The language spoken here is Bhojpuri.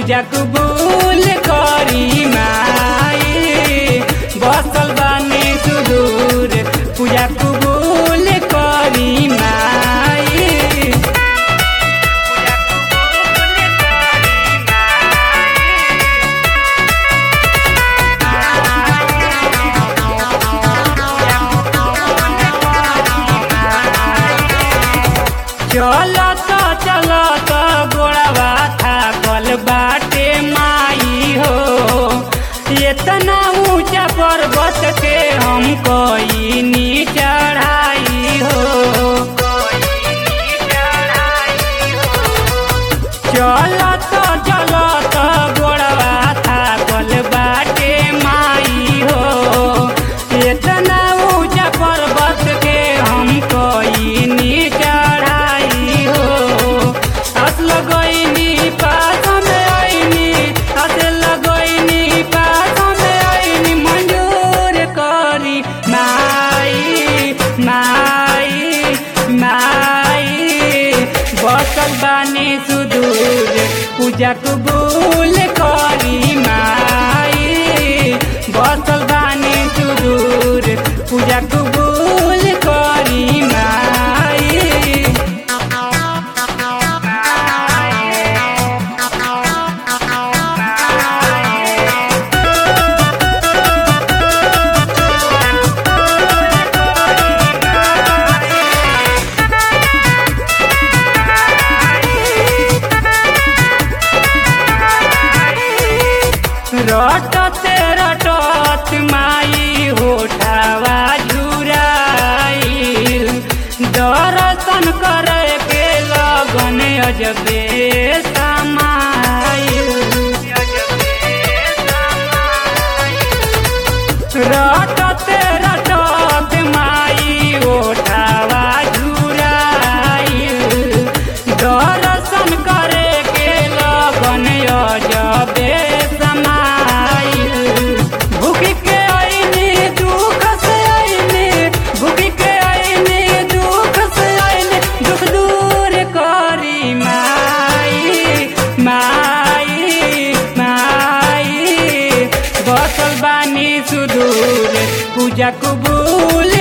पूजा कबूल करी माई बसल बानी सुदूर पूजा कबूल करी माई चलत चलत गोड़वा थाकल बाटे माई हो इतना ऊंचा पर्वत के हम कोई चढ़ाई हो चलत चलत गोड़वा थाकल बाटे माई हो इतना ऊंचा पर्वत के हम कोई चढ़ाई हो हस लगैनी पास में आईनी हस लगैनी पास में आईनी मंजूर करी माई माई माई बसल बानी सुदूर पूजा कबूल करी माई बसल बानी सुदूर पूजा कबूल करी माई रटते रटत माई होठावा झुराइल दर्शन करे के लगन अजबे समाइल रटते रटत माई ओठावा झुराइल दर्शन करे के लगन अजबे समाइल भूख के आईनी दुख से आईनी भूख के आईनी दुख से आईनी दुख दूर करी माई माई माई बसल बानी सुदूर पूजा कबूल